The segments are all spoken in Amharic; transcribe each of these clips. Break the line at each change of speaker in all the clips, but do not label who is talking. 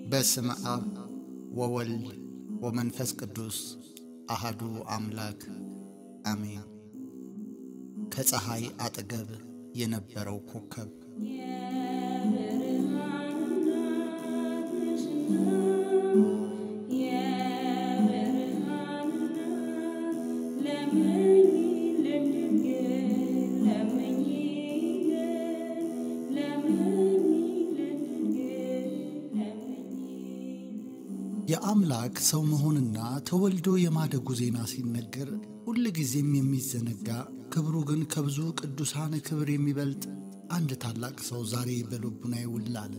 በስመ አብ ወወልድ ወመንፈስ ቅዱስ አሃዱ አምላክ አሜን። ከፀሐይ አጠገብ የነበረው ኮከብ የአምላክ ሰው መሆንና ተወልዶ የማደጉ ዜና ሲነገር ሁል ጊዜም የሚዘነጋ ክብሩ ግን ከብዙ ቅዱሳን ክብር የሚበልጥ አንድ ታላቅ ሰው ዛሬ በልቡናዬ ውል አለ።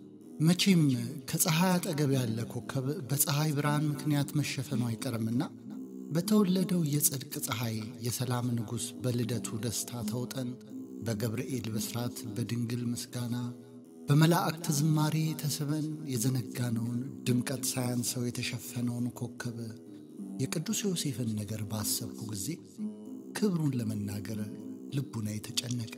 መቼም ከፀሐይ አጠገብ ያለ ኮከብ በፀሐይ ብርሃን ምክንያት መሸፈኑ አይቀርምና በተወለደው የጽድቅ ፀሐይ የሰላም ንጉሥ በልደቱ ደስታ ተውጠን በገብርኤል ብስራት በድንግል ምስጋና በመላእክት ዝማሬ ተስበን የዘነጋነውን ድምቀት ሳያንሰው የተሸፈነውን ኮከብ የቅዱስ ዮሴፍን ነገር ባሰብኩ ጊዜ ክብሩን ለመናገር ልቡና የተጨነቀ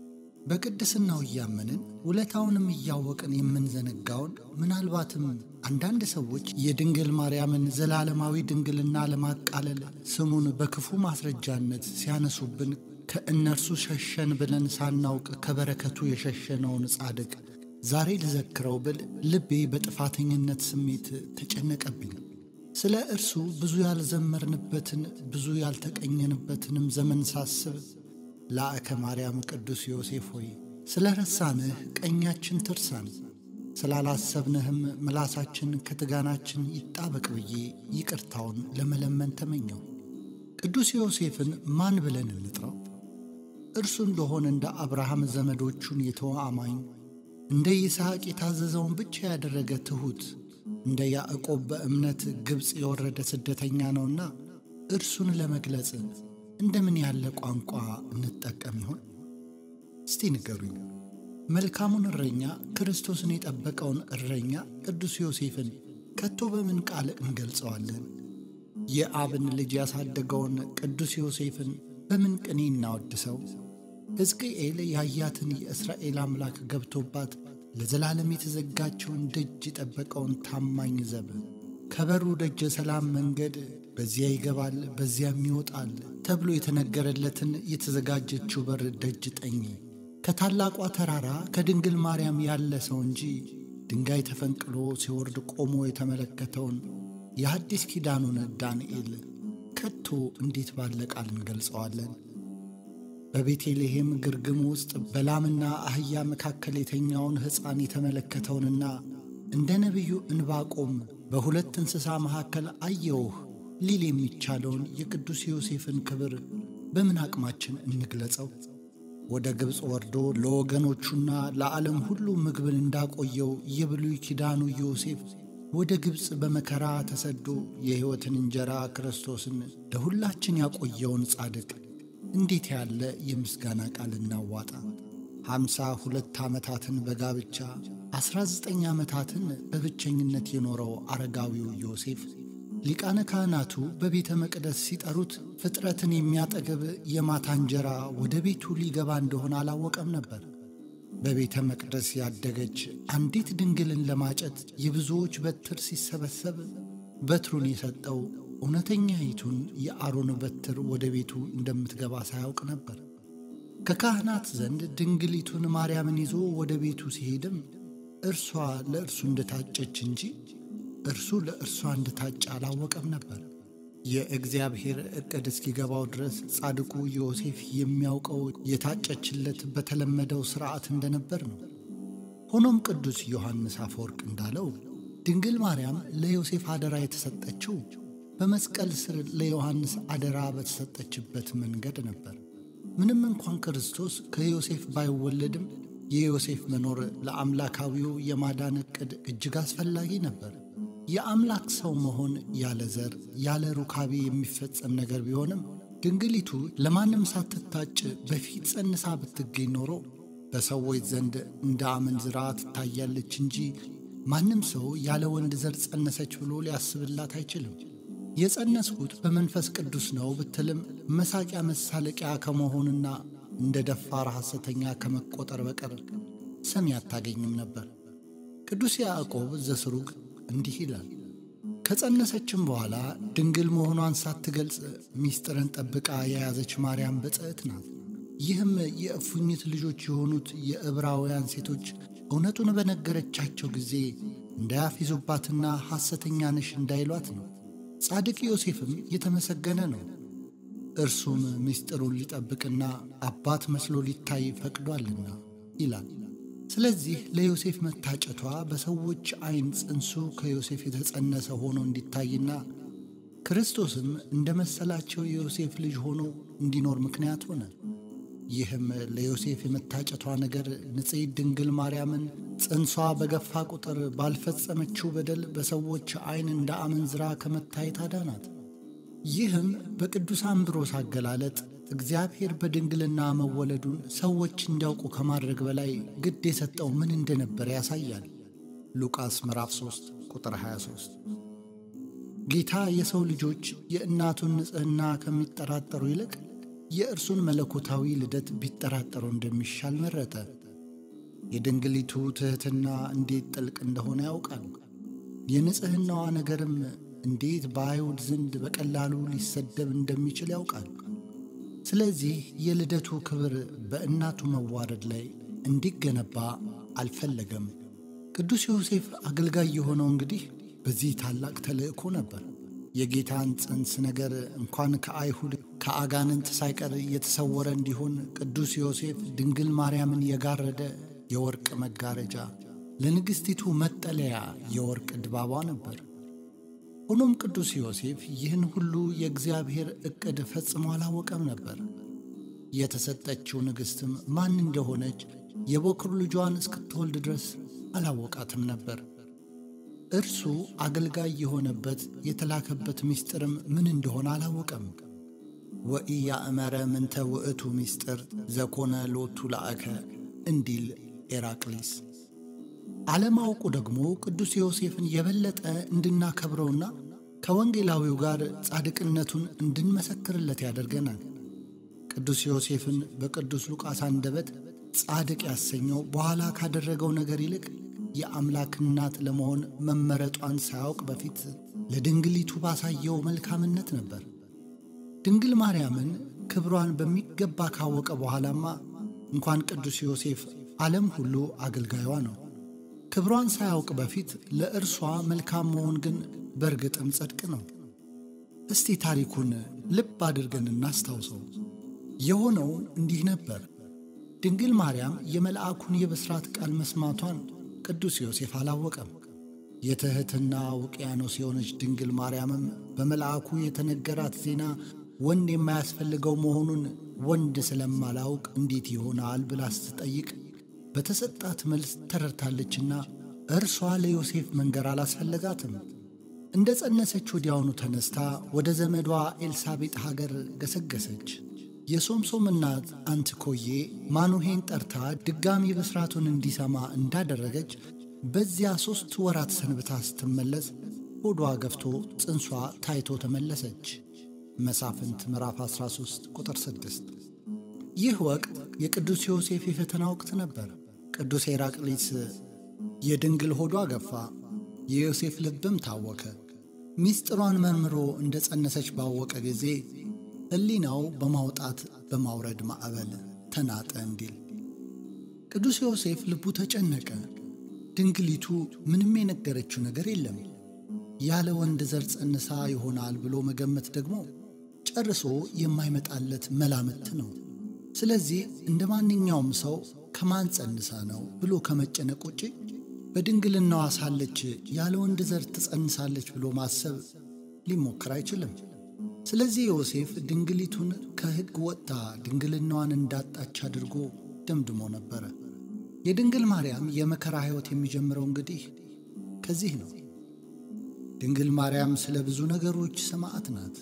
በቅድስናው እያመንን ውለታውንም እያወቅን የምንዘነጋውን ምናልባትም አንዳንድ ሰዎች የድንግል ማርያምን ዘላለማዊ ድንግልና ለማቃለል ስሙን በክፉ ማስረጃነት ሲያነሱብን ከእነርሱ ሸሸን ብለን ሳናውቅ ከበረከቱ የሸሸነውን ጻድቅ ዛሬ ልዘክረው ብል ልቤ በጥፋተኝነት ስሜት ተጨነቀብኝ። ስለ እርሱ ብዙ ያልዘመርንበትን ብዙ ያልተቀኘንበትንም ዘመን ሳስብ ላእከ ማርያም ቅዱስ ዮሴፍ ሆይ ስለ ረሳንህ ቀኛችን ትርሳን፣ ስላላሰብንህም ምላሳችን ከትጋናችን ይጣበቅ ብዬ ይቅርታውን ለመለመን ተመኘው። ቅዱስ ዮሴፍን ማን ብለን እንጥራው? እርሱ እንደሆነ እንደ አብርሃም ዘመዶቹን የተወ አማኝ፣ እንደ ይስሐቅ የታዘዘውን ብቻ ያደረገ ትሑት፣ እንደ ያዕቆብ በእምነት ግብፅ የወረደ ስደተኛ ነውና እርሱን ለመግለጽ እንደምን ያለ ቋንቋ እንጠቀም ይሆን? እስቲ ንገሩኝ። መልካሙን እረኛ ክርስቶስን የጠበቀውን እረኛ ቅዱስ ዮሴፍን ከቶ በምን ቃል እንገልጸዋለን? የአብን ልጅ ያሳደገውን ቅዱስ ዮሴፍን በምን ቅኔ እናወድሰው? ሕዝቅኤል ያያትን የእስራኤል አምላክ ገብቶባት ለዘላለም የተዘጋቸውን ደጅ የጠበቀውን ታማኝ ዘብ ከበሩ ደጀ ሰላም መንገድ በዚያ ይገባል በዚያም ይወጣል ተብሎ የተነገረለትን የተዘጋጀችው በር ደጅ ጠኝ ከታላቋ ተራራ ከድንግል ማርያም ያለ ሰው እንጂ ድንጋይ ተፈንቅሎ ሲወርድ ቆሞ የተመለከተውን የአዲስ ኪዳኑን ዳንኤል ከቶ እንዴት ባለ ቃል እንገልጸዋለን? በቤተልሔም ግርግም ውስጥ በላምና አህያ መካከል የተኛውን ሕፃን የተመለከተውንና እንደ ነቢዩ እንባቆም በሁለት እንስሳ መካከል አየውህ ሊል የሚቻለውን የቅዱስ ዮሴፍን ክብር በምን አቅማችን እንግለጸው? ወደ ግብፅ ወርዶ ለወገኖቹና ለዓለም ሁሉ ምግብን እንዳቆየው የብሉይ ኪዳኑ ዮሴፍ ወደ ግብፅ በመከራ ተሰዶ የሕይወትን እንጀራ ክርስቶስን ለሁላችን ያቆየውን ጻድቅ እንዴት ያለ የምስጋና ቃል እናዋጣ! ሀምሳ ሁለት ዓመታትን በጋብቻ ዐሥራ ዘጠኝ ዓመታትን በብቸኝነት የኖረው አረጋዊው ዮሴፍ ሊቃነ ካህናቱ በቤተ መቅደስ ሲጠሩት ፍጥረትን የሚያጠግብ የማታ እንጀራ ወደ ቤቱ ሊገባ እንደሆነ አላወቀም ነበር። በቤተ መቅደስ ያደገች አንዲት ድንግልን ለማጨት የብዙዎች በትር ሲሰበሰብ በትሩን የሰጠው እውነተኛይቱን የአሮን በትር ወደ ቤቱ እንደምትገባ ሳያውቅ ነበር። ከካህናት ዘንድ ድንግሊቱን ማርያምን ይዞ ወደ ቤቱ ሲሄድም እርሷ ለእርሱ እንደታጨች እንጂ እርሱ ለእርሷ እንደታጨ አላወቀም ነበር። የእግዚአብሔር ዕቅድ እስኪገባው ድረስ ጻድቁ ዮሴፍ የሚያውቀው የታጨችለት በተለመደው ሥርዓት እንደነበር ነው። ሆኖም ቅዱስ ዮሐንስ አፈወርቅ እንዳለው ድንግል ማርያም ለዮሴፍ አደራ የተሰጠችው በመስቀል ስር ለዮሐንስ አደራ በተሰጠችበት መንገድ ነበር። ምንም እንኳን ክርስቶስ ከዮሴፍ ባይወለድም የዮሴፍ መኖር ለአምላካዊው የማዳን ዕቅድ እጅግ አስፈላጊ ነበር። የአምላክ ሰው መሆን ያለ ዘር ያለ ሩካቤ የሚፈጸም ነገር ቢሆንም ድንግሊቱ ለማንም ሳትታጭ በፊት ጸንሳ ብትገኝ ኖሮ በሰዎች ዘንድ እንደ አመንዝራ ትታያለች እንጂ ማንም ሰው ያለ ወንድ ዘር ጸነሰች ብሎ ሊያስብላት አይችልም። የጸነስኩት በመንፈስ ቅዱስ ነው ብትልም መሳቂያ መሳለቂያ ከመሆንና እንደ ደፋር ሐሰተኛ ከመቆጠር በቀር ሰሚ አታገኝም ነበር። ቅዱስ ያዕቆብ ዘስሩግ እንዲህ ይላል፣ ከጸነሰችም በኋላ ድንግል መሆኗን ሳትገልጽ ሚስጥርን ጠብቃ የያዘች ማርያም ብፅዕት ናት። ይህም የእፉኝት ልጆች የሆኑት የዕብራውያን ሴቶች እውነቱን በነገረቻቸው ጊዜ እንዳያፊዙባትና ሐሰተኛ ነሽ እንዳይሏት ነው። ጻድቅ ዮሴፍም የተመሰገነ ነው። እርሱም ምስጢሩን ሊጠብቅና አባት መስሎ ሊታይ ፈቅዷልና ይላል። ስለዚህ ለዮሴፍ መታጨቷ በሰዎች ዓይን ጽንሱ ከዮሴፍ የተጸነሰ ሆኖ እንዲታይና ክርስቶስም እንደ መሰላቸው የዮሴፍ ልጅ ሆኖ እንዲኖር ምክንያት ሆነ። ይህም ለዮሴፍ የመታጨቷ ነገር ንጽሕት ድንግል ማርያምን ጽንሷ በገፋ ቁጥር ባልፈጸመችው በደል በሰዎች ዓይን እንደ አመንዝራ ከመታየት አዳናት። ይህም በቅዱስ አምብሮስ አገላለጥ እግዚአብሔር በድንግልና መወለዱን ሰዎች እንዲያውቁ ከማድረግ በላይ ግድ የሰጠው ምን እንደነበረ ያሳያል። ሉቃስ ምዕራፍ 3 ቁጥር 23 ጌታ የሰው ልጆች የእናቱን ንጽሕና ከሚጠራጠሩ ይልቅ የእርሱን መለኮታዊ ልደት ቢጠራጠሩ እንደሚሻል መረጠ። የድንግሊቱ ትሕትና እንዴት ጥልቅ እንደሆነ ያውቃል። የንጽሕናዋ ነገርም እንዴት በአይሁድ ዘንድ በቀላሉ ሊሰደብ እንደሚችል ያውቃል። ስለዚህ የልደቱ ክብር በእናቱ መዋረድ ላይ እንዲገነባ አልፈለገም። ቅዱስ ዮሴፍ አገልጋይ የሆነው እንግዲህ በዚህ ታላቅ ተልእኮ ነበር። የጌታን ጽንስ ነገር እንኳን ከአይሁድ ከአጋንንት ሳይቀር የተሰወረ እንዲሆን ቅዱስ ዮሴፍ ድንግል ማርያምን የጋረደ የወርቅ መጋረጃ፣ ለንግሥቲቱ መጠለያ የወርቅ ድባቧ ነበር። ሆኖም ቅዱስ ዮሴፍ ይህን ሁሉ የእግዚአብሔር ዕቅድ ፈጽሞ አላወቀም ነበር። የተሰጠችው ንግሥትም ማን እንደሆነች የበኩር ልጇን እስክትወልድ ድረስ አላወቃትም ነበር። እርሱ አገልጋይ የሆነበት የተላከበት ምስጢርም ምን እንደሆነ አላወቀም። ወኢያእመረ ምንተ ውእቱ ምስጢር ዘኮነ ሎቱ ላእከ እንዲል ኤራቅሊስ። አለማወቁ ደግሞ ቅዱስ ዮሴፍን የበለጠ እንድናከብረውና ከወንጌላዊው ጋር ጻድቅነቱን እንድንመሰክርለት ያደርገናል። ቅዱስ ዮሴፍን በቅዱስ ሉቃስ አንደበት ጻድቅ ያሰኘው በኋላ ካደረገው ነገር ይልቅ የአምላክ እናት ለመሆን መመረጧን ሳያውቅ በፊት ለድንግሊቱ ባሳየው መልካምነት ነበር። ድንግል ማርያምን ክብሯን በሚገባ ካወቀ በኋላማ እንኳን ቅዱስ ዮሴፍ ዓለም ሁሉ አገልጋዩዋ ነው። ክብሯን ሳያውቅ በፊት ለእርሷ መልካም መሆን ግን በእርግጥም ጽድቅ ነው። እስቲ ታሪኩን ልብ አድርገን እናስታውሰው። የሆነው እንዲህ ነበር። ድንግል ማርያም የመልአኩን የብስራት ቃል መስማቷን ቅዱስ ዮሴፍ አላወቀም። የትሕትና ውቅያኖስ የሆነች ድንግል ማርያምም በመልአኩ የተነገራት ዜና ወንድ የማያስፈልገው መሆኑን ወንድ ስለማላውቅ እንዴት ይሆናል ብላ ስትጠይቅ በተሰጣት መልስ ተረድታለችና እርሷ ለዮሴፍ መንገር አላስፈለጋትም። እንደ ጸነሰች ወዲያውኑ ተነስታ ወደ ዘመዷ ኤልሳቤጥ ሀገር ገሰገሰች። የሶምሶም እናት አንትኮዬ ማኑሄን ጠርታ ድጋሚ ብስራቱን እንዲሰማ እንዳደረገች በዚያ ሦስት ወራት ሰንብታ ስትመለስ ሆዷ ገፍቶ ጽንሷ ታይቶ ተመለሰች። መሳፍንት ምዕራፍ 13 ቁጥር 6። ይህ ወቅት የቅዱስ ዮሴፍ የፈተና ወቅት ነበር። ቅዱስ ሄራቅሊስ የድንግል ሆዷ ገፋ፣ የዮሴፍ ልብም ታወከ። ሚስጥሯን መርምሮ እንደ ጸነሰች ባወቀ ጊዜ ሕሊናው በማውጣት በማውረድ ማዕበል ተናጠ እንዲል ቅዱስ ዮሴፍ ልቡ ተጨነቀ። ድንግሊቱ ምንም የነገረችው ነገር የለም። ያለ ወንድ ዘር ጸንሳ ይሆናል ብሎ መገመት ደግሞ ጨርሶ የማይመጣለት መላምት ነው። ስለዚህ እንደ ማንኛውም ሰው ከማን ጸንሳ ነው ብሎ ከመጨነቅ ውጭ በድንግልናዋ ሳለች ያለ ወንድ ዘር ትጸንሳለች ብሎ ማሰብ ሊሞክር አይችልም። ስለዚህ ዮሴፍ ድንግሊቱን ከሕግ ወጥታ ድንግልናዋን እንዳጣች አድርጎ ደምድሞ ነበረ። የድንግል ማርያም የመከራ ሕይወት የሚጀምረው እንግዲህ ከዚህ ነው። ድንግል ማርያም ስለ ብዙ ነገሮች ሰማዕት ናት።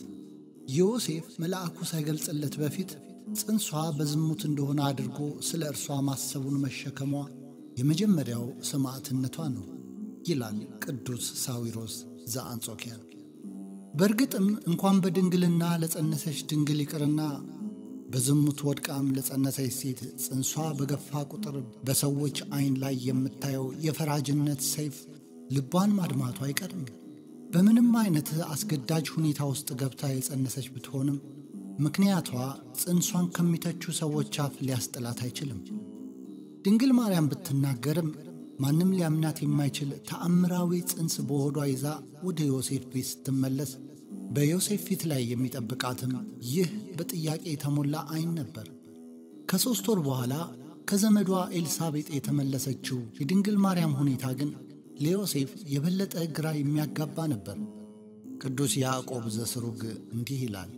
ዮሴፍ መልአኩ ሳይገልጽለት በፊት ጽንሷ በዝሙት እንደሆነ አድርጎ ስለ እርሷ ማሰቡን መሸከሟ የመጀመሪያው ሰማዕትነቷ ነው ይላል ቅዱስ ሳዊሮስ ዘአንጾኪያ። በእርግጥም እንኳን በድንግልና ለጸነሰች ድንግል ይቅርና በዝሙት ወድቃም ለጸነሰች ሴት ጽንሷ በገፋ ቁጥር በሰዎች ዐይን ላይ የምታየው የፈራጅነት ሰይፍ ልቧን ማድማቱ አይቀርም። በምንም አይነት አስገዳጅ ሁኔታ ውስጥ ገብታ የጸነሰች ብትሆንም ምክንያቷ ጽንሷን ከሚተቹ ሰዎች አፍ ሊያስጥላት አይችልም። ድንግል ማርያም ብትናገርም ማንም ሊያምናት የማይችል ተአምራዊ ጽንስ በሆዷ ይዛ ወደ ዮሴፍ ቤት ስትመለስ በዮሴፍ ፊት ላይ የሚጠብቃትም ይህ በጥያቄ የተሞላ ዐይን ነበር። ከሦስት ወር በኋላ ከዘመዷ ኤልሳቤጥ የተመለሰችው የድንግል ማርያም ሁኔታ ግን ለዮሴፍ የበለጠ ግራ የሚያጋባ ነበር። ቅዱስ ያዕቆብ ዘስሩግ እንዲህ ይላል፣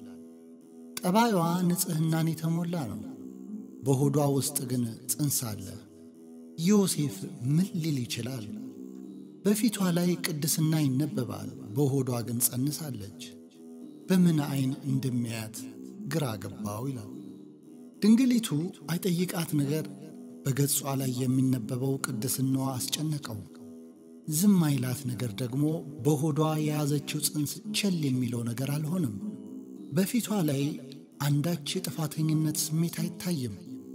ጠባዩዋ ንጽሕናን የተሞላ ነው፣ በሆዷ ውስጥ ግን ጽንስ አለ። ዮሴፍ ምን ሊል ይችላል? በፊቷ ላይ ቅድስና ይነበባል፣ በሆዷ ግን ጸንሳለች። በምን ዐይን እንደሚያያት ግራ ገባው ይላል። ድንግሊቱ አይጠይቃት ነገር በገጿ ላይ የሚነበበው ቅድስናዋ አስጨነቀው። ዝም አይላት ነገር ደግሞ በሆዷ የያዘችው ጽንስ ቸል የሚለው ነገር አልሆነም። በፊቷ ላይ አንዳች የጥፋተኝነት ስሜት አይታይም።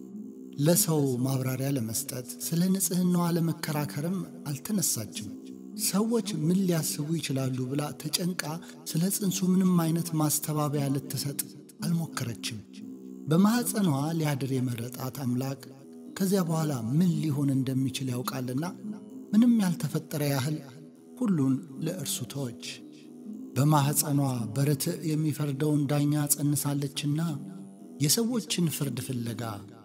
ለሰው ማብራሪያ ለመስጠት ስለ ንጽሕናዋ ለመከራከርም አልተነሳችም። ሰዎች ምን ሊያስቡ ይችላሉ ብላ ተጨንቃ ስለ ጽንሱ ምንም አይነት ማስተባበያ ልትሰጥ አልሞከረችም። በማኅፀኗ ሊያድር የመረጣት አምላክ ከዚያ በኋላ ምን ሊሆን እንደሚችል ያውቃልና ምንም ያልተፈጠረ ያህል ሁሉን ለእርሱ ተወች። በማኅፀኗ በርትዕ የሚፈርደውን ዳኛ ጸንሳለችና የሰዎችን ፍርድ ፍለጋ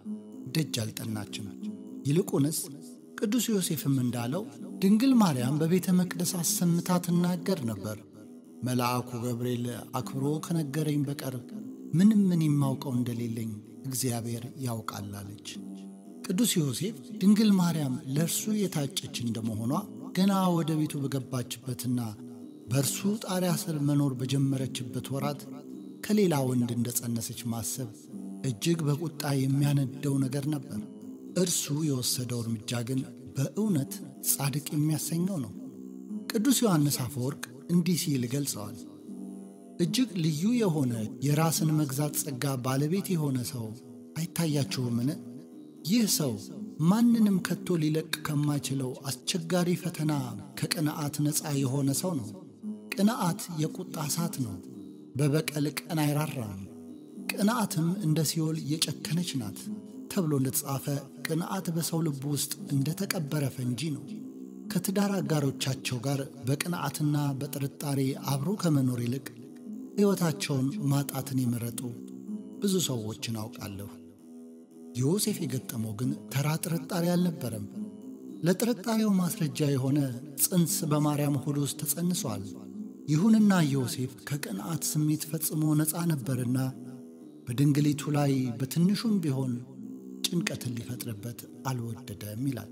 ደጅ አልጠናችም። ይልቁንስ ቅዱስ ዮሴፍም እንዳለው ድንግል ማርያም በቤተ መቅደስ አሰምታ ትናገር ነበር። መልአኩ ገብርኤል አክብሮ ከነገረኝ በቀር ምንም ምን የማውቀው እንደሌለኝ እግዚአብሔር ያውቃል አለች። ቅዱስ ዮሴፍ ድንግል ማርያም ለእርሱ የታጨች እንደመሆኗ ገና ወደ ቤቱ በገባችበትና በእርሱ ጣሪያ ስር መኖር በጀመረችበት ወራት ከሌላ ወንድ እንደጸነሰች ማሰብ እጅግ በቁጣ የሚያነደው ነገር ነበር። እርሱ የወሰደው እርምጃ ግን በእውነት ጻድቅ የሚያሰኘው ነው። ቅዱስ ዮሐንስ አፈወርቅ እንዲህ ሲል ገልጸዋል። እጅግ ልዩ የሆነ የራስን መግዛት ጸጋ ባለቤት የሆነ ሰው አይታያችሁምን? ይህ ሰው ማንንም ከቶ ሊለቅ ከማይችለው አስቸጋሪ ፈተና ከቅንዓት ነፃ የሆነ ሰው ነው። ቅንዓት የቁጣ እሳት ነው። በበቀል ቀን አይራራም። ቅንዓትም እንደ ሲኦል የጨከነች ናት ተብሎ እንደተጻፈ ቅንዓት በሰው ልብ ውስጥ እንደ ተቀበረ ፈንጂ ነው። ከትዳር አጋሮቻቸው ጋር በቅንዓትና በጥርጣሬ አብሮ ከመኖር ይልቅ ሕይወታቸውን ማጣትን የመረጡ ብዙ ሰዎችን አውቃለሁ። ዮሴፍ የገጠመው ግን ተራ ጥርጣሬ አልነበረም። ለጥርጣሬው ማስረጃ የሆነ ጽንስ በማርያም ሆድ ውስጥ ተጸንሷል። ይሁንና ዮሴፍ ከቅንዓት ስሜት ፈጽሞ ነፃ ነበርና በድንግሊቱ ላይ በትንሹም ቢሆን ጭንቀትን ሊፈጥርበት አልወደደም ይላል።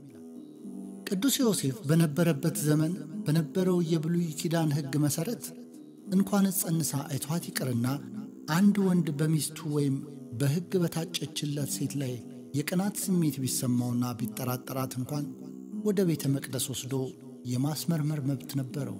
ቅዱስ ዮሴፍ በነበረበት ዘመን በነበረው የብሉይ ኪዳን ሕግ መሠረት እንኳንስ ጸንሳ አይቷት ይቅርና አንድ ወንድ በሚስቱ ወይም በሕግ በታጨችለት ሴት ላይ የቅናት ስሜት ቢሰማውና ቢጠራጠራት እንኳን ወደ ቤተ መቅደስ ወስዶ የማስመርመር መብት ነበረው።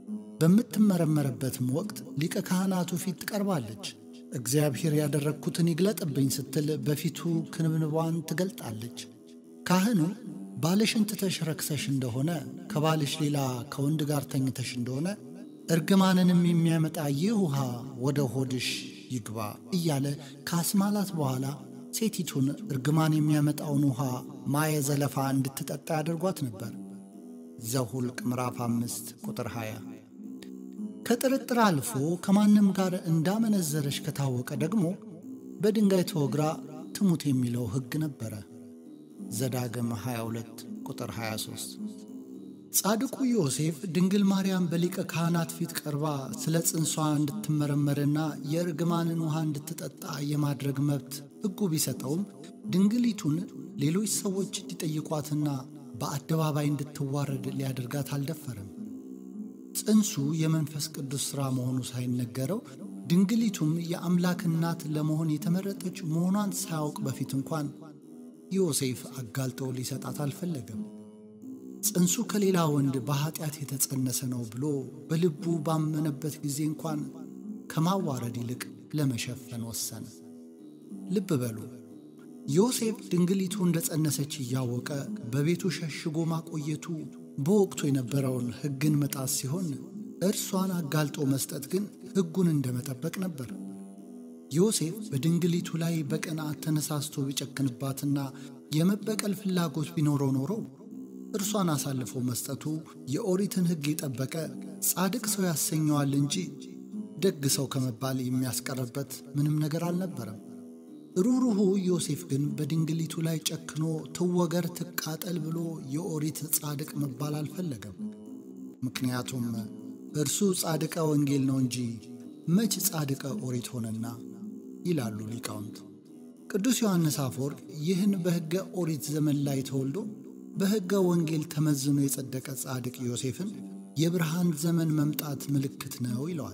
በምትመረመርበትም ወቅት ሊቀ ካህናቱ ፊት ትቀርባለች። እግዚአብሔር ያደረግኩትን ይግለጥብኝ ስትል በፊቱ ክንብንቧን ትገልጣለች። ካህኑ ባልሽን ትተሽ ረክሰሽ እንደሆነ ከባልሽ ሌላ ከወንድ ጋር ተኝተሽ እንደሆነ እርግማንንም የሚያመጣ ይህ ውሃ ወደ ሆድሽ ይግባ እያለ ካስማላት በኋላ ሴቲቱን እርግማን የሚያመጣውን ውሃ ማየ ዘለፋ እንድትጠጣ ያደርጓት ነበር። ዘሁልቅ ምዕራፍ አምስት ቁጥር 20 ከጥርጥር አልፎ ከማንም ጋር እንዳመነዘረች ከታወቀ ደግሞ በድንጋይ ተወግራ ትሙት የሚለው ሕግ ነበረ። ዘዳግም 22 ቁጥር 23 ጻድቁ ዮሴፍ ድንግል ማርያም በሊቀ ካህናት ፊት ቀርባ ስለ ጽንሷ እንድትመረመርና የእርግማንን ውሃ እንድትጠጣ የማድረግ መብት ሕጉ ቢሰጠውም ድንግሊቱን ሌሎች ሰዎች እንዲጠይቋትና በአደባባይ እንድትዋረድ ሊያደርጋት አልደፈረም። ጽንሱ የመንፈስ ቅዱስ ሥራ መሆኑ ሳይነገረው ድንግሊቱም የአምላክ እናት ለመሆን የተመረጠች መሆኗን ሳያውቅ በፊት እንኳን ዮሴፍ አጋልጦ ሊሰጣት አልፈለገም። ጽንሱ ከሌላ ወንድ በኀጢአት የተጸነሰ ነው ብሎ በልቡ ባመነበት ጊዜ እንኳን ከማዋረድ ይልቅ ለመሸፈን ወሰነ። ልብ በሉ ዮሴፍ ድንግሊቱ እንደ ጸነሰች እያወቀ በቤቱ ሸሽጎ ማቆየቱ በወቅቱ የነበረውን ሕግን መጣስ ሲሆን እርሷን አጋልጦ መስጠት ግን ሕጉን እንደ መጠበቅ ነበር። ዮሴፍ በድንግሊቱ ላይ በቅንዓት ተነሳስቶ ቢጨክንባትና የመበቀል ፍላጎት ቢኖረው ኖሮ እርሷን አሳልፎ መስጠቱ የኦሪትን ሕግ የጠበቀ ጻድቅ ሰው ያሰኘዋል እንጂ ደግ ሰው ከመባል የሚያስቀርበት ምንም ነገር አልነበረም። ሩህሩሁ ዮሴፍ ግን በድንግሊቱ ላይ ጨክኖ ትወገር ትቃጠል ብሎ የኦሪት ጻድቅ መባል አልፈለገም። ምክንያቱም እርሱ ጻድቀ ወንጌል ነው እንጂ መች ጻድቀ ኦሪት ሆነና ይላሉ ሊቃውንት። ቅዱስ ዮሐንስ አፈወርቅ ይህን በሕገ ኦሪት ዘመን ላይ ተወልዶ በሕገ ወንጌል ተመዝኖ የጸደቀ ጻድቅ ዮሴፍን የብርሃን ዘመን መምጣት ምልክት ነው ይለዋል።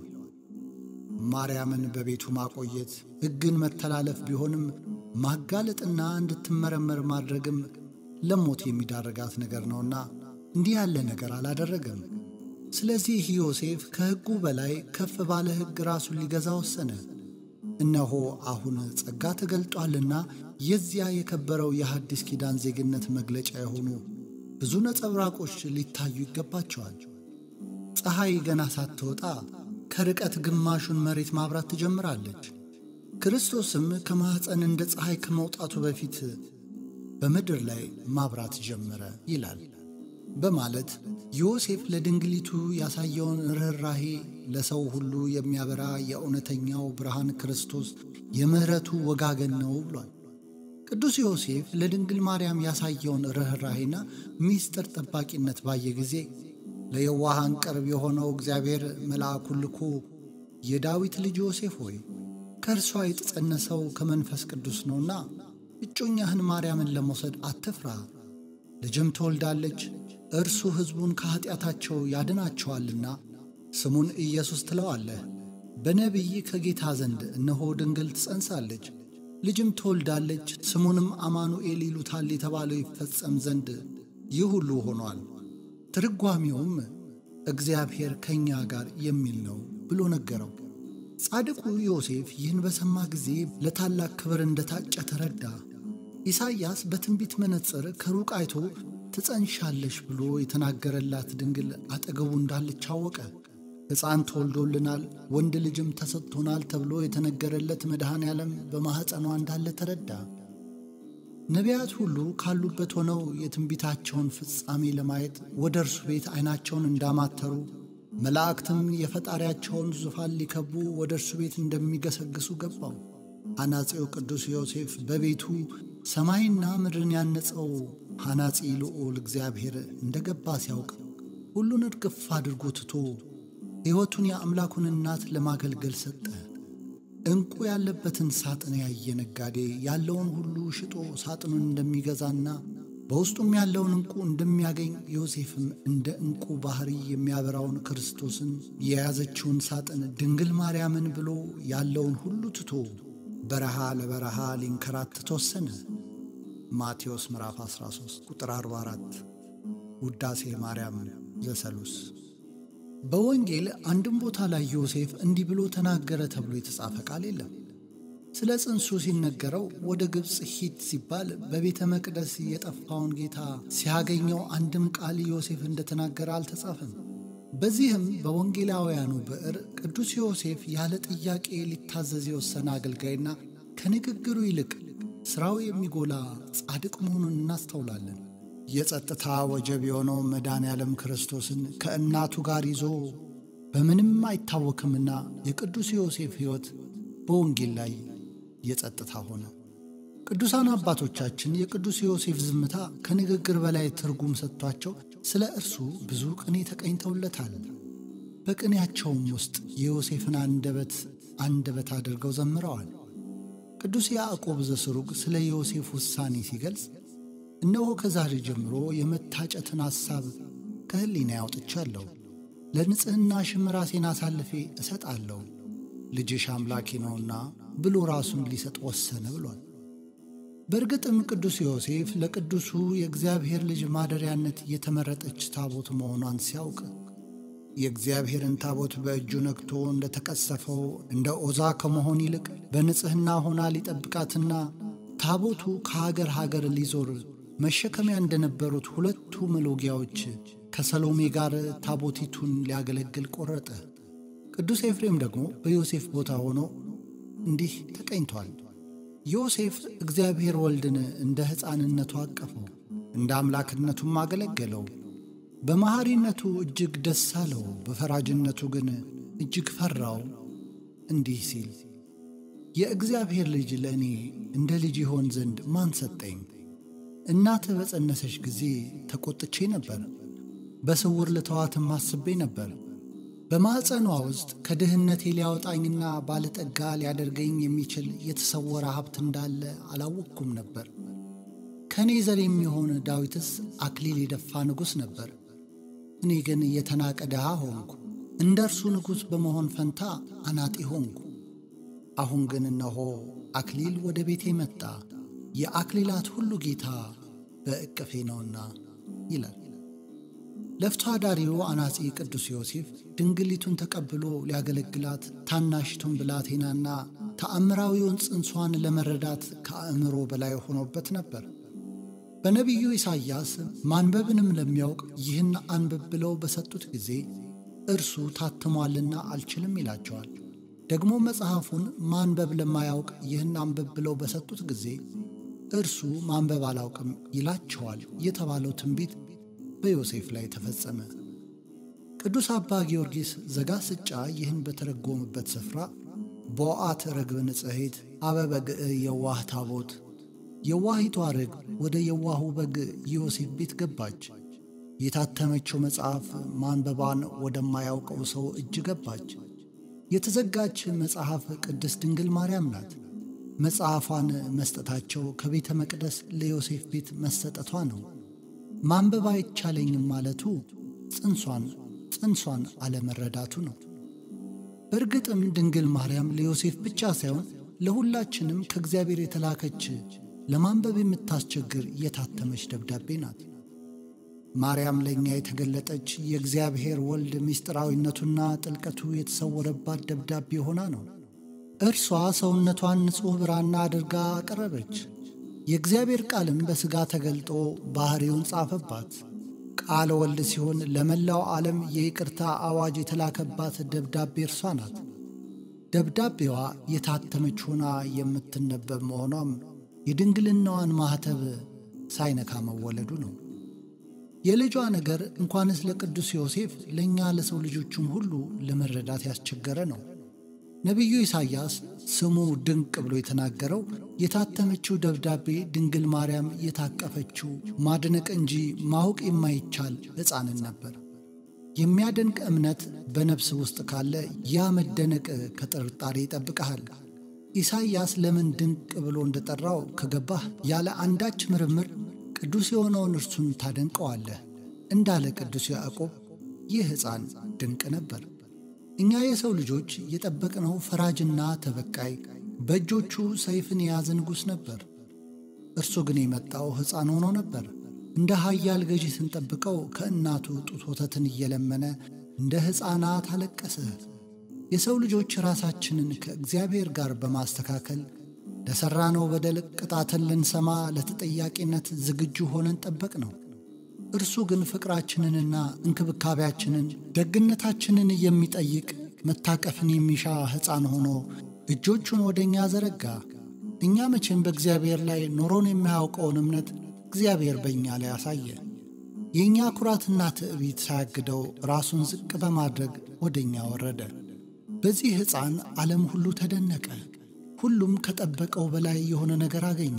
ማርያምን በቤቱ ማቆየት ሕግን መተላለፍ ቢሆንም ማጋለጥና እንድትመረመር ማድረግም ለሞት የሚዳረጋት ነገር ነውና እንዲህ ያለ ነገር አላደረገም። ስለዚህ ዮሴፍ ከሕጉ በላይ ከፍ ባለ ሕግ ራሱን ሊገዛ ወሰነ። እነሆ አሁን ጸጋ ተገልጧልና የዚያ የከበረው የሐዲስ ኪዳን ዜግነት መግለጫ የሆኑ ብዙ ነጸብራቆች ሊታዩ ይገባቸዋል። ፀሐይ ገና ሳትወጣ ከርቀት ግማሹን መሬት ማብራት ትጀምራለች። ክርስቶስም ከማኅፀን እንደ ፀሐይ ከመውጣቱ በፊት በምድር ላይ ማብራት ጀመረ ይላል በማለት ዮሴፍ ለድንግሊቱ ያሳየውን ርኅራሄ ለሰው ሁሉ የሚያበራ የእውነተኛው ብርሃን ክርስቶስ የምሕረቱ ወጋገን ነው ብሏል። ቅዱስ ዮሴፍ ለድንግል ማርያም ያሳየውን ርኅራሄና ሚስጥር ጠባቂነት ባየ ጊዜ ለየዋሃን ቅርብ የሆነው እግዚአብሔር መልአኩን ልኮ የዳዊት ልጅ ዮሴፍ ሆይ ከእርሷ የተጸነሰው ከመንፈስ ቅዱስ ነውና እጮኛህን ማርያምን ለመውሰድ አትፍራ፣ ልጅም ትወልዳለች፣ እርሱ ሕዝቡን ከኀጢአታቸው ያድናቸዋልና ስሙን ኢየሱስ ትለዋለህ። በነቢይ ከጌታ ዘንድ እነሆ ድንግል ትጸንሳለች፣ ልጅም ትወልዳለች፣ ስሙንም አማኑኤል ይሉታል የተባለው ይፈጸም ዘንድ ይህ ሁሉ ሆኗል። ትርጓሜውም እግዚአብሔር ከእኛ ጋር የሚል ነው ብሎ ነገረው። ጻድቁ ዮሴፍ ይህን በሰማ ጊዜ ለታላቅ ክብር እንደታጨ ተረዳ። ኢሳይያስ በትንቢት መነጽር ከሩቅ አይቶ ትጸንሻለሽ ብሎ የተናገረላት ድንግል አጠገቡ እንዳለች አወቀ። ሕፃን ተወልዶልናል፣ ወንድ ልጅም ተሰጥቶናል ተብሎ የተነገረለት መድኃኔ ዓለም በማኅፀኗ እንዳለ ተረዳ። ነቢያት ሁሉ ካሉበት ሆነው የትንቢታቸውን ፍጻሜ ለማየት ወደ እርሱ ቤት ዐይናቸውን እንዳማተሩ መላእክትም የፈጣሪያቸውን ዙፋን ሊከቡ ወደ እርሱ ቤት እንደሚገሰግሱ ገባው። ሐናጺው ቅዱስ ዮሴፍ በቤቱ ሰማይና ምድርን ያነጸው ሐናጺ ልዑል እግዚአብሔር እንደ ገባ ሲያውቅ ሁሉን እርግፍ አድርጎ ትቶ ሕይወቱን የአምላኩን እናት ለማገልገል ሰጠ። ዕንቁ ያለበትን ሳጥን ያየ ነጋዴ ያለውን ሁሉ ሽጦ ሳጥኑን እንደሚገዛና በውስጡም ያለውን ዕንቁ እንደሚያገኝ ዮሴፍም እንደ ዕንቁ ባሕሪ የሚያበራውን ክርስቶስን የያዘችውን ሳጥን ድንግል ማርያምን ብሎ ያለውን ሁሉ ትቶ በረሃ ለበረሃ ሊንከራተት ወሰነ። ማቴዎስ ምዕራፍ 13 ቁጥር 44 ውዳሴ ማርያም ዘሰሉስ። በወንጌል አንድም ቦታ ላይ ዮሴፍ እንዲህ ብሎ ተናገረ ተብሎ የተጻፈ ቃል የለም። ስለ ጽንሱ ሲነገረው ወደ ግብፅ ሂድ ሲባል በቤተ መቅደስ የጠፋውን ጌታ ሲያገኘው አንድም ቃል ዮሴፍ እንደተናገረ አልተጻፈም። በዚህም በወንጌላውያኑ ብዕር ቅዱስ ዮሴፍ ያለ ጥያቄ ሊታዘዝ የወሰነ አገልጋይና ከንግግሩ ይልቅ ሥራው የሚጎላ ጻድቅ መሆኑን እናስተውላለን። የጸጥታ ወጀብ የሆነው መድኃኔ ዓለም ክርስቶስን ከእናቱ ጋር ይዞ በምንም አይታወክምና የቅዱስ ዮሴፍ ሕይወት በወንጌል ላይ የጸጥታ ሆነ። ቅዱሳን አባቶቻችን የቅዱስ ዮሴፍ ዝምታ ከንግግር በላይ ትርጉም ሰጥቷቸው ስለ እርሱ ብዙ ቅኔ ተቀኝተውለታል። በቅኔያቸውም ውስጥ የዮሴፍን አንደበት አንደበት አድርገው ዘምረዋል። ቅዱስ ያዕቆብ ዘስሩግ ስለ ዮሴፍ ውሳኔ ሲገልጽ እነሆ ከዛሬ ጀምሮ የመታጨትን ሐሳብ ከሕሊና ያውጥቻለሁ፣ ለንጽሕናሽም ራሴን አሳልፌ እሰጣለሁ፣ ልጅሽ አምላኬ ነውና ብሎ ራሱን ሊሰጥ ወሰነ ብሏል። በእርግጥም ቅዱስ ዮሴፍ ለቅዱሱ የእግዚአብሔር ልጅ ማደሪያነት የተመረጠች ታቦት መሆኗን ሲያውቅ የእግዚአብሔርን ታቦት በእጁ ነክቶ እንደ ተቀሰፈው እንደ ዖዛ ከመሆን ይልቅ በንጽሕና ሆና ሊጠብቃትና ታቦቱ ከሀገር ሀገር ሊዞር መሸከሚያ እንደነበሩት ሁለቱ መሎጊያዎች ከሰሎሜ ጋር ታቦቲቱን ሊያገለግል ቆረጠ። ቅዱስ ኤፍሬም ደግሞ በዮሴፍ ቦታ ሆኖ እንዲህ ተቀኝቷል። ዮሴፍ እግዚአብሔር ወልድን እንደ ሕፃንነቱ አቀፈው፣ እንደ አምላክነቱም አገለገለው። በመሐሪነቱ እጅግ ደስ አለው፣ በፈራጅነቱ ግን እጅግ ፈራው። እንዲህ ሲል የእግዚአብሔር ልጅ ለእኔ እንደ ልጅ ይሆን ዘንድ ማን ሰጠኝ? እናትህ በጸነሰች ጊዜ ተቈጥቼ ነበር፣ በስውር ልተዋትም አስቤ ነበር። በማዕፀኗ ውስጥ ከድህነቴ ሊያወጣኝና ባለጠጋ ሊያደርገኝ የሚችል የተሰወረ ሀብት እንዳለ አላወቅኩም ነበር። ከእኔ ዘር የሚሆን ዳዊትስ አክሊል የደፋ ንጉሥ ነበር። እኔ ግን የተናቀ ድሃ ሆንኩ፣ እንደ እርሱ ንጉሥ በመሆን ፈንታ አናጢ ሆንኩ። አሁን ግን እነሆ አክሊል ወደ ቤቴ መጣ፣ የአክሊላት ሁሉ ጌታ በእቅፌ ነውና ይላል። ለፍቶ አዳሪው አናጺ ቅዱስ ዮሴፍ ድንግሊቱን ተቀብሎ ሊያገለግላት ታናሽቱን ብላቴናና ተአምራዊውን ጽንሷን ለመረዳት ከአእምሮ በላይ ሆኖበት ነበር። በነቢዩ ኢሳይያስ ማንበብንም ለሚያውቅ ይህን አንብብ ብለው በሰጡት ጊዜ እርሱ ታትሟልና አልችልም ይላቸዋል። ደግሞ መጽሐፉን ማንበብ ለማያውቅ ይህን አንብብ ብለው በሰጡት ጊዜ እርሱ ማንበብ አላውቅም ይላቸዋል የተባለው ትንቢት በዮሴፍ ላይ ተፈጸመ። ቅዱስ አባ ጊዮርጊስ ዘጋስጫ ይህን በተረጎመበት ስፍራ ቦአት ርግብ ንጽሕት አበ በግዕ የዋህ ታቦት የዋሂቷ ርግብ ወደ የዋሁ በግ ዮሴፍ ቤት ገባች። የታተመችው መጽሐፍ ማንበባን ወደማያውቀው ሰው እጅ ገባች። የተዘጋች መጽሐፍ ቅድስት ድንግል ማርያም ናት። መጽሐፏን መስጠታቸው ከቤተ መቅደስ ለዮሴፍ ቤት መሰጠቷ ነው። ማንበብ አይቻለኝም ማለቱ ጽንሷን ጽንሷን አለመረዳቱ ነው። በእርግጥም ድንግል ማርያም ለዮሴፍ ብቻ ሳይሆን ለሁላችንም ከእግዚአብሔር የተላከች ለማንበብ የምታስቸግር የታተመች ደብዳቤ ናት። ማርያም ለእኛ የተገለጠች የእግዚአብሔር ወልድ ምስጢራዊነቱና ጥልቀቱ የተሰወረባት ደብዳቤ ሆና ነው። እርሷ ሰውነቷን ንጹሕ ብራና አድርጋ አቀረበች። የእግዚአብሔር ቃልም በሥጋ ተገልጦ ባሕሪውን ጻፈባት። ቃለ ወልድ ሲሆን ለመላው ዓለም የይቅርታ አዋጅ የተላከባት ደብዳቤ እርሷ ናት። ደብዳቤዋ የታተመች ሆና የምትነበብ መሆኗም የድንግልናዋን ማኅተብ ሳይነካ መወለዱ ነው። የልጇ ነገር እንኳንስ ለቅዱስ ዮሴፍ ለእኛ ለሰው ልጆቹም ሁሉ ለመረዳት ያስቸገረ ነው። ነቢዩ ኢሳይያስ ስሙ ድንቅ ብሎ የተናገረው የታተመችው ደብዳቤ ድንግል ማርያም የታቀፈችው ማድነቅ እንጂ ማወቅ የማይቻል ሕፃንን ነበር። የሚያደንቅ እምነት በነፍስ ውስጥ ካለ ያ መደነቅ ከጥርጣሬ ይጠብቀሃል። ኢሳይያስ ለምን ድንቅ ብሎ እንደጠራው ከገባህ ያለ አንዳች ምርምር ቅዱስ የሆነውን እርሱን ታደንቀዋለህ። እንዳለ ቅዱስ ያዕቆብ ይህ ሕፃን ድንቅ ነበር። እኛ የሰው ልጆች የጠበቅነው ፈራጅና ተበቃይ በእጆቹ ሰይፍን የያዘ ንጉሥ ነበር። እርሱ ግን የመጣው ሕፃን ሆኖ ነበር። እንደ ኃያል ገዢ ስንጠብቀው ከእናቱ ጡት ወተትን እየለመነ እንደ ሕፃናት አለቀሰ። የሰው ልጆች ራሳችንን ከእግዚአብሔር ጋር በማስተካከል ለሠራነው በደል ቅጣትን ልንሰማ ለተጠያቂነት ዝግጁ ሆነን ጠበቅ ነው። እርሱ ግን ፍቅራችንንና እንክብካቤያችንን ደግነታችንን የሚጠይቅ መታቀፍን የሚሻ ሕፃን ሆኖ እጆቹን ወደ እኛ ዘረጋ። እኛ መቼም በእግዚአብሔር ላይ ኖሮን የማያውቀውን እምነት እግዚአብሔር በእኛ ላይ አሳየ። የእኛ ኩራትና ትዕቢት ሳያግደው ራሱን ዝቅ በማድረግ ወደ እኛ ወረደ። በዚህ ሕፃን ዓለም ሁሉ ተደነቀ። ሁሉም ከጠበቀው በላይ የሆነ ነገር አገኘ።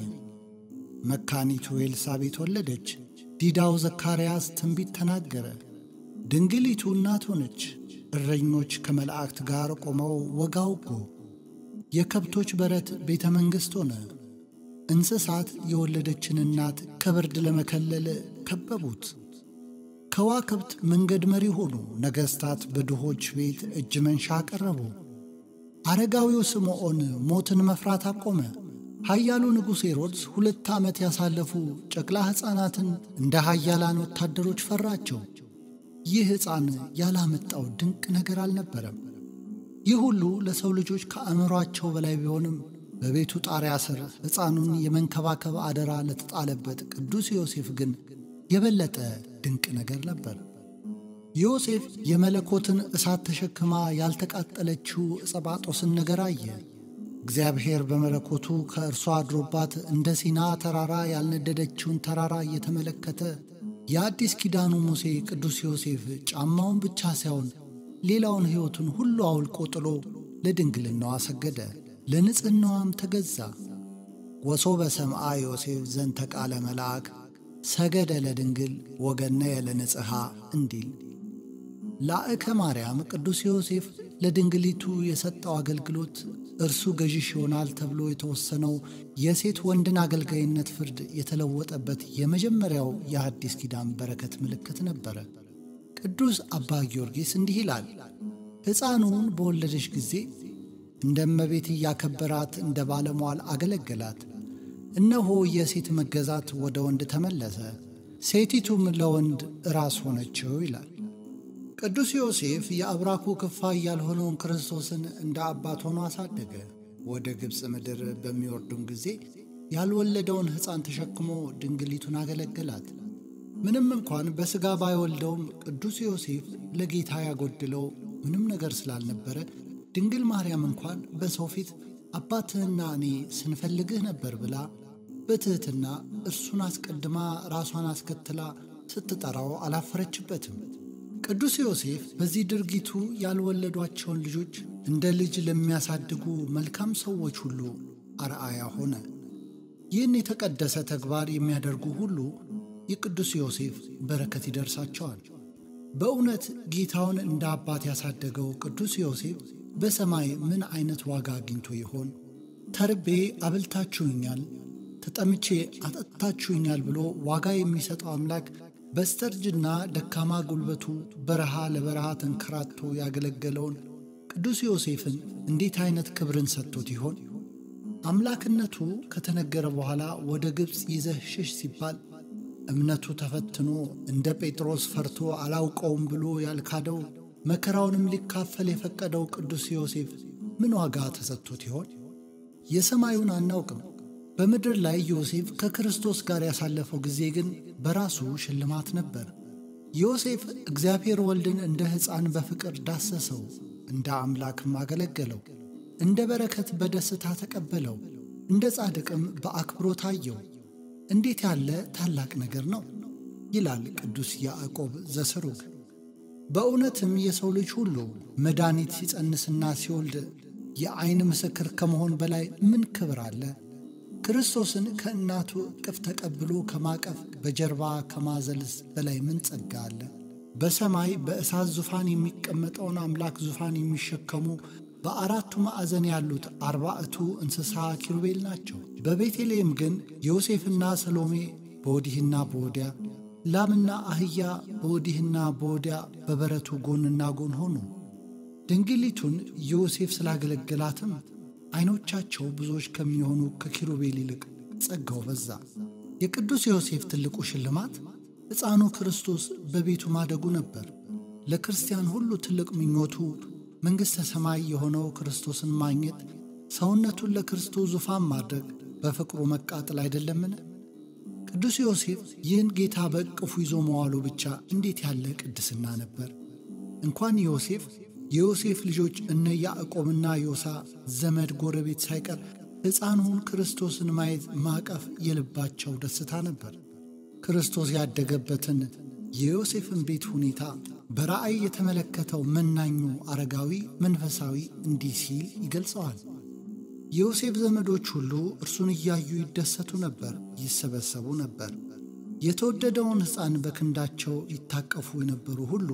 መካኒቱ ኤልሳቤት ወለደች። ዲዳው ዘካርያስ ትንቢት ተናገረ። ድንግሊቱ እናት ሆነች። እረኞች ከመላእክት ጋር ቆመው ወጋ ወጉ። የከብቶች በረት ቤተ መንግሥት ሆነ። እንስሳት የወለደችን እናት ከብርድ ለመከለል ከበቡት። ከዋክብት መንገድ መሪ ሆኑ። ነገሥታት በድሆች ቤት እጅ መንሻ አቀረቡ። አረጋዊው ስምዖን ሞትን መፍራት አቆመ። ኃያሉ ንጉሥ ሄሮድስ ሁለት ዓመት ያሳለፉ ጨቅላ ሕፃናትን እንደ ኃያላን ወታደሮች ፈራቸው። ይህ ሕፃን ያላመጣው ድንቅ ነገር አልነበረም። ይህ ሁሉ ለሰው ልጆች ከአእምሯቸው በላይ ቢሆንም በቤቱ ጣሪያ ስር ሕፃኑን የመንከባከብ አደራ ለተጣለበት ቅዱስ ዮሴፍ ግን የበለጠ ድንቅ ነገር ነበር። ዮሴፍ የመለኮትን እሳት ተሸክማ ያልተቃጠለችው ዕጸባጦስን ነገር አየ። እግዚአብሔር በመለኮቱ ከእርሷ አድሮባት እንደ ሲና ተራራ ያልነደደችውን ተራራ እየተመለከተ የአዲስ ኪዳኑ ሙሴ ቅዱስ ዮሴፍ ጫማውን ብቻ ሳይሆን ሌላውን ሕይወቱን ሁሉ አውልቆ ጥሎ ለድንግልናዋ ሰገደ፣ ለንጽሕናዋም ተገዛ። ወሶበ ሰምአ ዮሴፍ ዘንተ ቃለ መልአክ ሰገደ ለድንግል ወገነየ ለንጽሐ እንዲል ላእከ ማርያም ቅዱስ ዮሴፍ ለድንግሊቱ የሰጠው አገልግሎት እርሱ ገዥሽ ይሆናል ተብሎ የተወሰነው የሴት ወንድን አገልጋይነት ፍርድ የተለወጠበት የመጀመሪያው የአዲስ ኪዳን በረከት ምልክት ነበረ። ቅዱስ አባ ጊዮርጊስ እንዲህ ይላል፣ ሕፃኑን በወለደች ጊዜ እንደ እመቤት እያከበራት እንደ ባለሟል አገለገላት። እነሆ የሴት መገዛት ወደ ወንድ ተመለሰ፣ ሴቲቱም ለወንድ ራስ ሆነችው ይላል። ቅዱስ ዮሴፍ የአብራኩ ክፋይ ያልሆነውን ክርስቶስን እንደ አባት ሆኖ አሳደገ። ወደ ግብፅ ምድር በሚወርዱም ጊዜ ያልወለደውን ሕፃን ተሸክሞ ድንግሊቱን አገለገላት። ምንም እንኳን በሥጋ ባይወልደውም ቅዱስ ዮሴፍ ለጌታ ያጎድለው ምንም ነገር ስላልነበረ ድንግል ማርያም እንኳን በሰው ፊት አባትህና እኔ ስንፈልግህ ነበር ብላ በትሕትና እርሱን አስቀድማ ራሷን አስከትላ ስትጠራው አላፈረችበትም። ቅዱስ ዮሴፍ በዚህ ድርጊቱ ያልወለዷቸውን ልጆች እንደ ልጅ ለሚያሳድጉ መልካም ሰዎች ሁሉ አርአያ ሆነ። ይህን የተቀደሰ ተግባር የሚያደርጉ ሁሉ የቅዱስ ዮሴፍ በረከት ይደርሳቸዋል። በእውነት ጌታውን እንደ አባት ያሳደገው ቅዱስ ዮሴፍ በሰማይ ምን አይነት ዋጋ አግኝቶ ይሆን? ተርቤ አብልታችሁኛል፣ ተጠምቼ አጠጥታችሁኛል ብሎ ዋጋ የሚሰጠው አምላክ በስተርጅና ደካማ ጉልበቱ በረሃ ለበረሃ ተንከራቶ ያገለገለውን ቅዱስ ዮሴፍን እንዴት አይነት ክብርን ሰጥቶት ይሆን? አምላክነቱ ከተነገረ በኋላ ወደ ግብፅ ይዘህ ሽሽ ሲባል እምነቱ ተፈትኖ እንደ ጴጥሮስ ፈርቶ አላውቀውም ብሎ ያልካደው መከራውንም ሊካፈል የፈቀደው ቅዱስ ዮሴፍ ምን ዋጋ ተሰጥቶት ይሆን? የሰማዩን አናውቅም። በምድር ላይ ዮሴፍ ከክርስቶስ ጋር ያሳለፈው ጊዜ ግን በራሱ ሽልማት ነበር። ዮሴፍ እግዚአብሔር ወልድን እንደ ሕፃን በፍቅር ዳሰሰው፣ እንደ አምላክም አገለገለው፣ እንደ በረከት በደስታ ተቀበለው፣ እንደ ጻድቅም በአክብሮት አየው። እንዴት ያለ ታላቅ ነገር ነው! ይላል ቅዱስ ያዕቆብ ዘስሩግ። በእውነትም የሰው ልጅ ሁሉ መድኃኒት ሲጸንስና ሲወልድ የዐይን ምስክር ከመሆን በላይ ምን ክብር አለ? ክርስቶስን ከእናቱ እቅፍ ተቀብሎ ከማቀፍ በጀርባ ከማዘልስ በላይ ምን ጸጋ አለ? በሰማይ በእሳት ዙፋን የሚቀመጠውን አምላክ ዙፋን የሚሸከሙ በአራቱ ማዕዘን ያሉት አርባዕቱ እንስሳ ኪሩቤል ናቸው። በቤተልሔም ግን ዮሴፍና ሰሎሜ በወዲህና በወዲያ ላምና አህያ በወዲህና በወዲያ በበረቱ ጎንና ጎን ሆኑ። ድንግሊቱን ዮሴፍ ስላገለገላትም ዐይኖቻቸው ብዙዎች ከሚሆኑ ከኪሩቤል ይልቅ ጸጋው በዛ። የቅዱስ ዮሴፍ ትልቁ ሽልማት ሕፃኑ ክርስቶስ በቤቱ ማደጉ ነበር። ለክርስቲያን ሁሉ ትልቅ ምኞቱ መንግሥተ ሰማይ የሆነው ክርስቶስን ማግኘት፣ ሰውነቱን ለክርስቶስ ዙፋን ማድረግ፣ በፍቅሩ መቃጠል አይደለምን? ቅዱስ ዮሴፍ ይህን ጌታ በእቅፉ ይዞ መዋሉ ብቻ እንዴት ያለ ቅድስና ነበር! እንኳን ዮሴፍ የዮሴፍ ልጆች እነ ያዕቆብና ዮሳ ዘመድ ጎረቤት ሳይቀር ሕፃኑን ክርስቶስን ማየት ማቀፍ የልባቸው ደስታ ነበር። ክርስቶስ ያደገበትን የዮሴፍን ቤት ሁኔታ በራእይ የተመለከተው መናኙ አረጋዊ መንፈሳዊ እንዲህ ሲል ይገልጸዋል። የዮሴፍ ዘመዶች ሁሉ እርሱን እያዩ ይደሰቱ ነበር፣ ይሰበሰቡ ነበር። የተወደደውን ሕፃን በክንዳቸው ይታቀፉ የነበሩ ሁሉ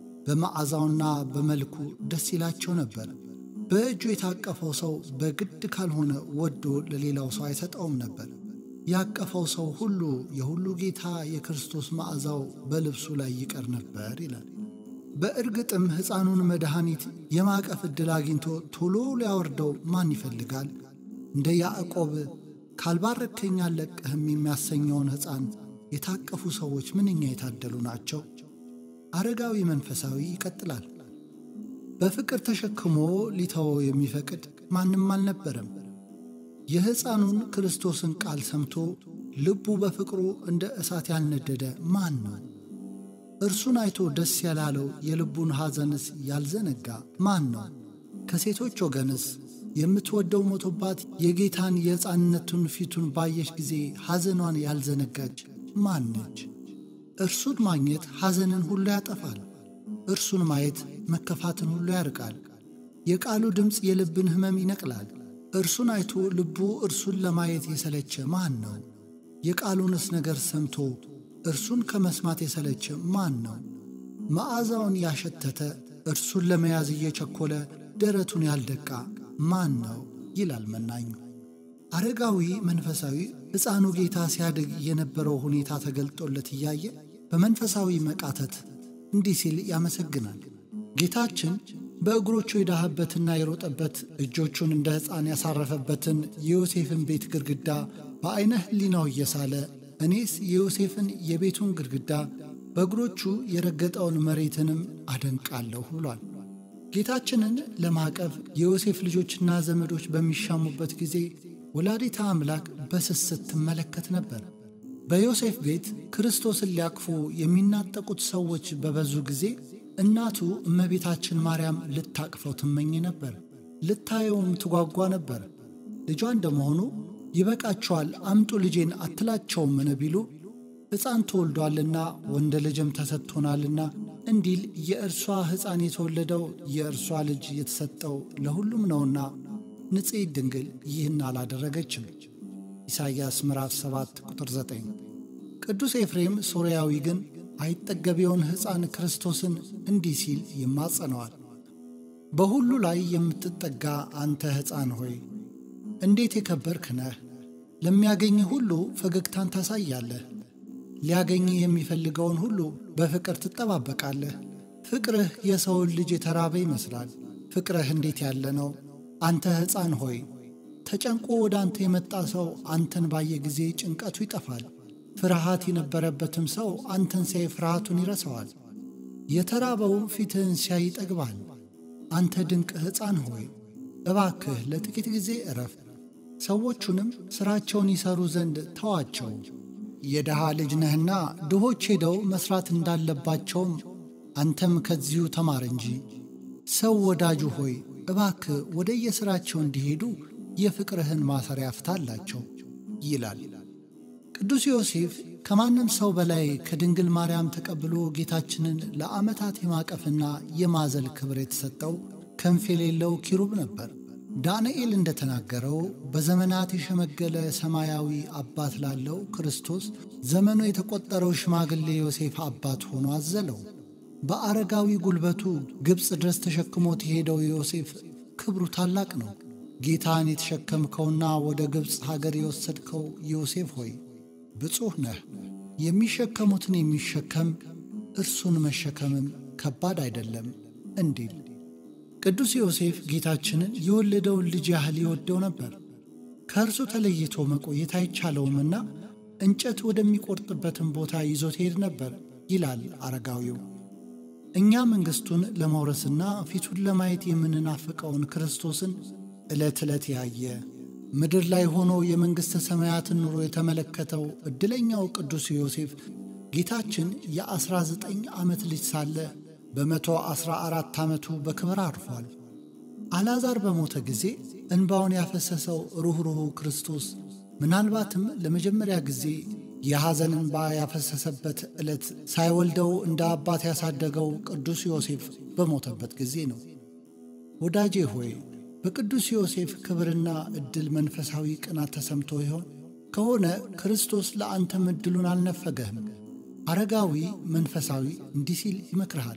በመዓዛውና በመልኩ ደስ ይላቸው ነበር። በእጁ የታቀፈው ሰው በግድ ካልሆነ ወዶ ለሌላው ሰው አይሰጠውም ነበር። ያቀፈው ሰው ሁሉ የሁሉ ጌታ የክርስቶስ መዓዛው በልብሱ ላይ ይቀር ነበር ይላል። በእርግጥም ሕፃኑን መድኃኒት የማቀፍ ዕድል አግኝቶ ቶሎ ሊያወርደው ማን ይፈልጋል? እንደ ያዕቆብ ካልባረከኝ አልለቅህም የሚያሰኘውን ሕፃን የታቀፉ ሰዎች ምንኛ የታደሉ ናቸው! አረጋዊ መንፈሳዊ ይቀጥላል። በፍቅር ተሸክሞ ሊተወው የሚፈቅድ ማንም አልነበረም። የሕፃኑን ክርስቶስን ቃል ሰምቶ ልቡ በፍቅሩ እንደ እሳት ያልነደደ ማን ነው? እርሱን አይቶ ደስ ያላለው የልቡን ሐዘንስ ያልዘነጋ ማን ነው? ከሴቶች ወገንስ የምትወደው ሞቶባት የጌታን የሕፃንነቱን ፊቱን ባየች ጊዜ ሐዘኗን ያልዘነጋች ማን ነች? እርሱን ማግኘት ሐዘንን ሁሉ ያጠፋል። እርሱን ማየት መከፋትን ሁሉ ያርቃል። የቃሉ ድምፅ የልብን ሕመም ይነቅላል። እርሱን አይቶ ልቡ እርሱን ለማየት የሰለቸ ማን ነው? የቃሉንስ ነገር ሰምቶ እርሱን ከመስማት የሰለቸ ማን ነው? መዓዛውን ያሸተተ እርሱን ለመያዝ እየቸኮለ ደረቱን ያልደቃ ማን ነው? ይላል መናኙ። አረጋዊ መንፈሳዊ ሕፃኑ ጌታ ሲያድግ የነበረው ሁኔታ ተገልጦለት እያየ በመንፈሳዊ መቃተት እንዲህ ሲል ያመሰግናል። ጌታችን በእግሮቹ የዳህበትና የሮጠበት እጆቹን እንደ ሕፃን ያሳረፈበትን የዮሴፍን ቤት ግድግዳ በዐይነ ሕሊናው እየሳለ እኔስ የዮሴፍን የቤቱን ግድግዳ በእግሮቹ የረገጠውን መሬትንም አደንቃለሁ ብሏል። ጌታችንን ለማቀፍ የዮሴፍ ልጆችና ዘመዶች በሚሻሙበት ጊዜ ወላዲታ አምላክ በስስት ትመለከት ነበር። በዮሴፍ ቤት ክርስቶስን ሊያቅፉ የሚናጠቁት ሰዎች በበዙ ጊዜ እናቱ እመቤታችን ማርያም ልታቅፈው ትመኝ ነበር። ልታየውም ትጓጓ ነበር። ልጇ እንደመሆኑ ይበቃቸዋል፣ አምጡ ልጄን አትላቸውምን ቢሉ ሕፃን ተወልዷልና ወንድ ልጅም ተሰጥቶናልና እንዲል የእርሷ ሕፃን የተወለደው የእርሷ ልጅ የተሰጠው ለሁሉም ነውና ንጽሕት ድንግል ይህን አላደረገችም። ኢሳይያስ ምዕራፍ 7 ቁጥር 9። ቅዱስ ኤፍሬም ሶርያዊ ግን አይጠገቤውን ሕፃን ክርስቶስን እንዲህ ሲል ይማጸነዋል። በሁሉ ላይ የምትጠጋ አንተ ሕፃን ሆይ እንዴት የከበርክ ነህ! ለሚያገኝህ ሁሉ ፈገግታን ታሳያለህ። ሊያገኝህ የሚፈልገውን ሁሉ በፍቅር ትጠባበቃለህ። ፍቅርህ የሰውን ልጅ የተራበ ይመስላል። ፍቅርህ እንዴት ያለ ነው! አንተ ሕፃን ሆይ ተጨንቆ ወደ አንተ የመጣ ሰው አንተን ባየ ጊዜ ጭንቀቱ ይጠፋል። ፍርሃት የነበረበትም ሰው አንተን ሲያይ ፍርሃቱን ይረሳዋል። የተራበው ፊትህን ሲያይ ይጠግባል። አንተ ድንቅ ሕፃን ሆይ እባክህ ለጥቂት ጊዜ እረፍ፣ ሰዎቹንም ሥራቸውን ይሠሩ ዘንድ ተዋቸው። የድሃ ልጅ ነህና ድሆች ሄደው መሥራት እንዳለባቸውም አንተም ከዚሁ ተማር እንጂ። ሰው ወዳጁ ሆይ እባክህ ወደ የሥራቸው እንዲሄዱ የፍቅርህን ማሰሪያ ፍታላቸው ይላል። ቅዱስ ዮሴፍ ከማንም ሰው በላይ ከድንግል ማርያም ተቀብሎ ጌታችንን ለዓመታት የማቀፍና የማዘል ክብር የተሰጠው ክንፍ የሌለው ኪሩብ ነበር። ዳንኤል እንደተናገረው በዘመናት የሸመገለ ሰማያዊ አባት ላለው ክርስቶስ ዘመኑ የተቆጠረው ሽማግሌ ዮሴፍ አባት ሆኖ አዘለው። በአረጋዊ ጉልበቱ ግብፅ ድረስ ተሸክሞት የሄደው ዮሴፍ ክብሩ ታላቅ ነው። ጌታን የተሸከምከውና ወደ ግብፅ ሀገር የወሰድከው ዮሴፍ ሆይ ብፁህ ነህ። የሚሸከሙትን የሚሸከም እርሱን መሸከምም ከባድ አይደለም እንዲል ቅዱስ ዮሴፍ ጌታችንን የወለደውን ልጅ ያህል ይወደው ነበር። ከእርሱ ተለይቶ መቆየት አይቻለውምና እንጨት ወደሚቆርጥበትን ቦታ ይዞት ሄድ ነበር ይላል አረጋዊው። እኛ መንግሥቱን ለመውረስና ፊቱን ለማየት የምንናፍቀውን ክርስቶስን ዕለት ዕለት ያየ ምድር ላይ ሆኖ የመንግሥተ ሰማያትን ኑሮ የተመለከተው ዕድለኛው ቅዱስ ዮሴፍ ጌታችን የዐሥራ ዘጠኝ ዓመት ልጅ ሳለ በመቶ ዐሥራ አራት ዓመቱ በክብር አርፏል። አልዓዛር በሞተ ጊዜ እንባውን ያፈሰሰው ሩኅሩሁ ክርስቶስ ምናልባትም ለመጀመሪያ ጊዜ የሐዘን እንባ ያፈሰሰበት ዕለት ሳይወልደው እንደ አባት ያሳደገው ቅዱስ ዮሴፍ በሞተበት ጊዜ ነው። ወዳጄ ሆይ በቅዱስ ዮሴፍ ክብርና ዕድል መንፈሳዊ ቅናት ተሰምቶ ይሆን? ከሆነ ክርስቶስ ለአንተም ዕድሉን አልነፈገህም። አረጋዊ መንፈሳዊ እንዲህ ሲል ይመክርሃል።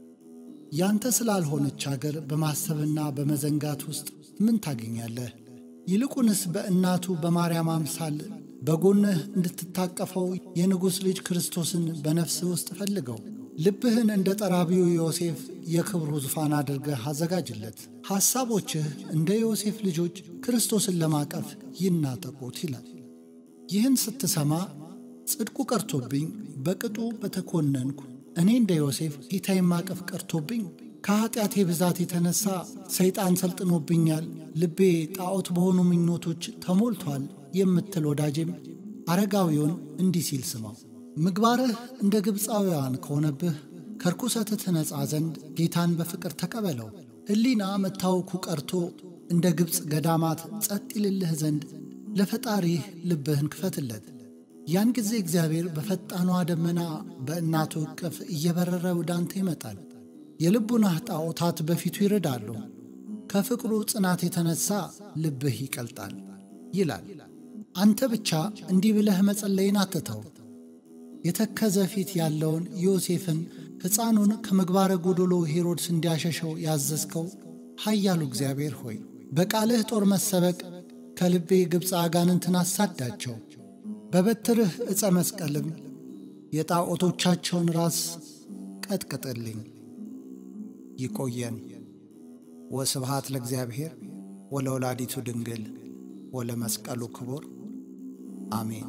ያንተ ስላልሆነች አገር በማሰብና በመዘንጋት ውስጥ ምን ታገኛለህ? ይልቁንስ በእናቱ በማርያም አምሳል በጎንህ እንድትታቀፈው የንጉሥ ልጅ ክርስቶስን በነፍስህ ውስጥ ፈልገው። ልብህን እንደ ጠራቢው ዮሴፍ የክብሩ ዙፋን አድርገህ አዘጋጅለት። ሐሳቦችህ እንደ ዮሴፍ ልጆች ክርስቶስን ለማቀፍ ይናጠቁት ይላል። ይህን ስትሰማ ጽድቁ ቀርቶብኝ በቅጡ በተኮነንኩ እኔ እንደ ዮሴፍ ጌታዬን ማቀፍ ቀርቶብኝ ከኀጢአቴ ብዛት የተነሣ ሰይጣን ሰልጥኖብኛል፣ ልቤ ጣዖት በሆኑ ምኞቶች ተሞልቷል የምትል ወዳጄም አረጋዊውን እንዲህ ሲል ስማው። ምግባርህ እንደ ግብፃውያን ከሆነብህ ከርኩሰትህ ትነጻ ዘንድ ጌታን በፍቅር ተቀበለው። ሕሊና መታወኩ ቀርቶ እንደ ግብፅ ገዳማት ጸጥ ይልልህ ዘንድ ለፈጣሪህ ልብህን ክፈትለት። ያን ጊዜ እግዚአብሔር በፈጣኗ ደመና በእናቱ እቅፍ እየበረረ ወደ አንተ ይመጣል። የልቡናህ ጣዖታት በፊቱ ይርዳሉ። ከፍቅሩ ጽናት የተነሣ ልብህ ይቀልጣል ይላል። አንተ ብቻ እንዲህ ብለህ መጸለይን አትተው። የተከዘ ፊት ያለውን ዮሴፍን ሕፃኑን ከምግባረ ጎዶሎ ሄሮድስ እንዲያሸሸው ያዘዝከው ኃያሉ እግዚአብሔር ሆይ በቃልህ ጦር መሰበቅ ከልቤ ግብፅ አጋንንትን አሳዳቸው። በበትርህ ዕፀ መስቀልም የጣዖቶቻቸውን ራስ ቀጥቅጥልኝ። ይቆየን። ወስብሃት ለእግዚአብሔር ወለወላዲቱ ድንግል ወለመስቀሉ ክቡር አሜን።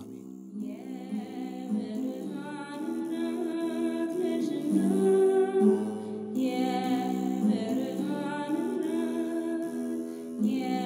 Yeah.